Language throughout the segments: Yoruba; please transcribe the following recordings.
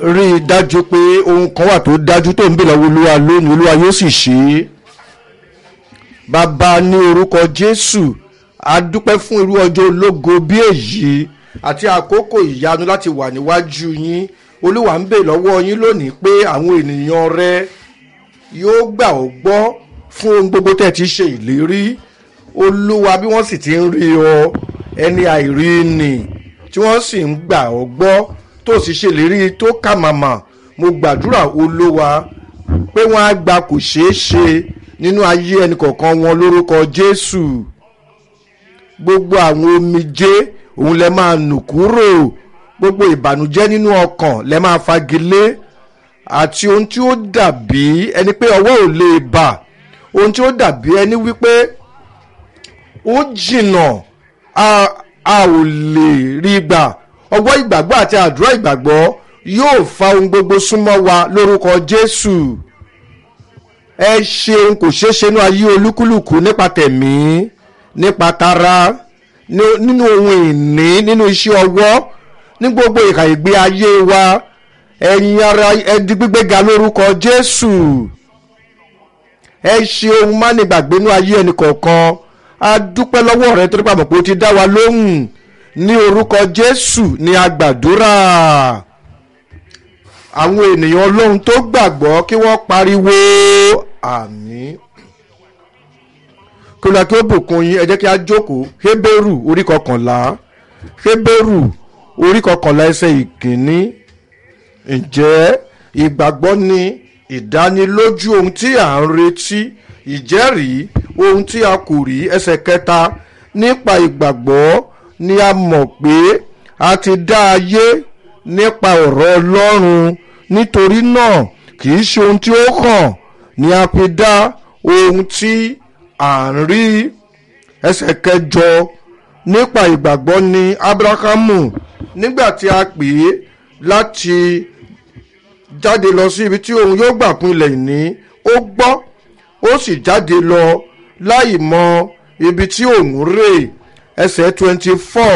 rí i dájú pé ohun kan wà tó dájú tó ń bè lọ́wọ́ olúwa lónìí olúwa yóò sì ṣe é bàbá ní orúkọ jésù a dúpẹ́ fún irú ọjọ́ ológo bí èyí àti àkókò ìyanu láti wà níwájú yín olúwa ń bè lọ́wọ́ yín lónìí pé àwọn ènìyàn rẹ yóò gbà ọ́ gbọ́ fún ohun gbogbo tẹ́ ti ṣe ìlérí olúwa bí wọ́n sì ti ń rí ọ ẹni àìrí nì tí wọ́n sì ń gbà ọ́ gbọ́ tó sì ṣèlérí tó kà màmá mo gbàdúrà olúwa pé wọ́n á gba kò ṣeé ṣe nínú ayé ẹnì kọ̀ọ̀kan wọn lórúkọ jésù gbogbo àwọn omijé òun lẹ máa nù kúrò gbogbo ìbànújẹ́ nínú ọkàn lẹ máa fagilé àti ohun tí ó dàbí ẹni pé ọwọ́ ò lè bà ohun tí ó dàbí ẹni wípé ó jìnnà a a ò lè rí gbà ọwọ́ ìgbàgbọ́ àti àdúrà ìgbàgbọ́ yóò fa ohun gbogbo súnmọ́ wa lórúkọ jésù ẹ ṣe ohun kò ṣeé ṣe nínú ayé olúkúlùkù nípa tẹ̀mí nípa tara nínú ohun ìní nínú iṣẹ́ ọwọ́ ní gbogbo ìhà ìgbé ayé wa ẹ̀yin ara ẹdi gbígbéga lórúkọ jésù ẹ ṣe ohun má ní gbàgbé nínú ayé ẹnì kọ̀ọ̀kan a dúpẹ́ lọ́wọ́ rẹ torí pàmò pé o ti dá wa lóhùn ní orúkọ jésù ní agbàdúrà àwọn ènìyàn ọlọ́run tó gbàgbọ́ kí wọ́n pariwo àmì kí ló kí ó bùkún yín ẹ jẹ́ kí a jókòó hébérù orí kọkànlá hébérù orí kọkànlá ẹsẹ̀ ìkíní ǹjẹ́ ìgbàgbọ́ ni ìdánilójú ohun tí à ń retí ìjẹ́rìí ohun tí a kò rí ẹsẹ̀ kẹta nípa ìgbàgbọ́ ni a mọ̀ pé a ti dá ayé nípa ọ̀rọ̀ ọlọ́run nítorí náà kì í ṣe ohun tí ó hàn ni a fi dá ohun tí à ń rí ẹsẹ̀ kẹjọ nípa ìgbàgbọ́ ni abrahamu nígbà tí a pè é láti jáde lọ sí ibi tí òun yóò gbà pín ilẹ̀ ìní ó gbọ́ ó sì jáde lọ láì mọ ibi tí òun rè ẹsẹ̀ twenty four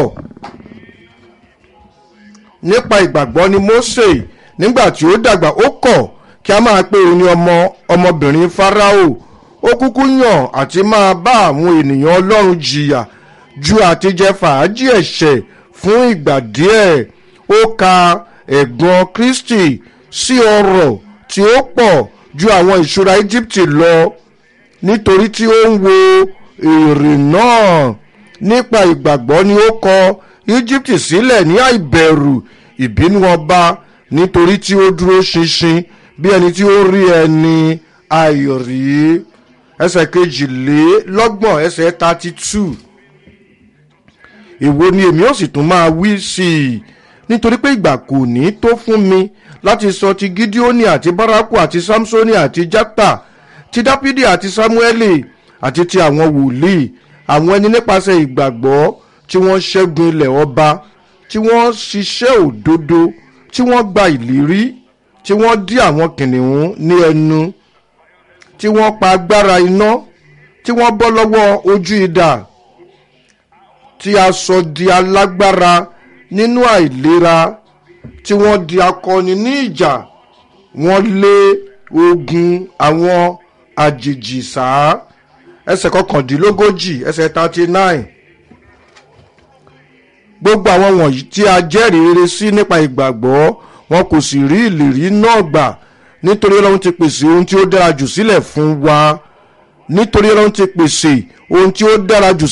nípa ìgbàgbọ́ ni mose nígbà tí ó dàgbà ó kọ̀ kí a máa pe òun ní ọmọ ọmọbìnrin farao ó kúkú yàn àti máa bá àwọn ènìyàn ọlọ́run jìyà ju àtijẹ́ fàájì ẹ̀ṣẹ̀ fún ìgbà díẹ̀ ó ka ẹ̀gbọ́n kristi sí ọrọ̀ tí ó pọ̀ ju àwọn ìṣúra íjíbítì lọ nítorí tí ó ń wo èrè náà nípa ìgbàgbọ́ ni ó kọ íjíbítì sílẹ̀ ní àìbẹ̀rù ìbínú ọba nítorí tí ó dúró ṣinṣin bí ẹni tí ó rí ẹni àìrí ẹsẹ̀ kejìlélọ́gbọ̀n ẹsẹ̀ thirty two èwo ni èmi ó sì tún máa wí sí i nítorí pé ìgbà kò ní tó fún mi láti sọ ti gideoni àti baraku àti samsoni àti jata ti dápídì àti samueli àti ti àwọn wòlíì àwọn ẹni nípasẹ̀ ìgbàgbọ́ tí wọ́n ṣẹ́gun ilẹ̀ ọba tí wọ́n ṣiṣẹ́ òdodo tí wọ́n gba ìlérí tí wọ́n dí àwọn kìnìún ní ẹnu tí wọ́n pa agbára iná tí wọ́n bọ́ lọ́wọ́ ojú idà tí a sọ di alágbára nínú àìlera tí wọ́n di akọni ní ìjà wọ́n lé ogun àwọn àjèjì sáá ẹsẹ̀ kọkàndínlógójì ẹsẹ̀ thirty nine gbogbo àwọn wọ̀nyí tí a jẹ́rìí rere sí nípa ìgbàgbọ́ wọn kò sì rí ìlérí náà gbà nítorí ọlọ́run ti pèsè ohun tí ó dára jù sílẹ̀ fún wa nítorí ọlọ́run ti pèsè ohun tí ó dára jù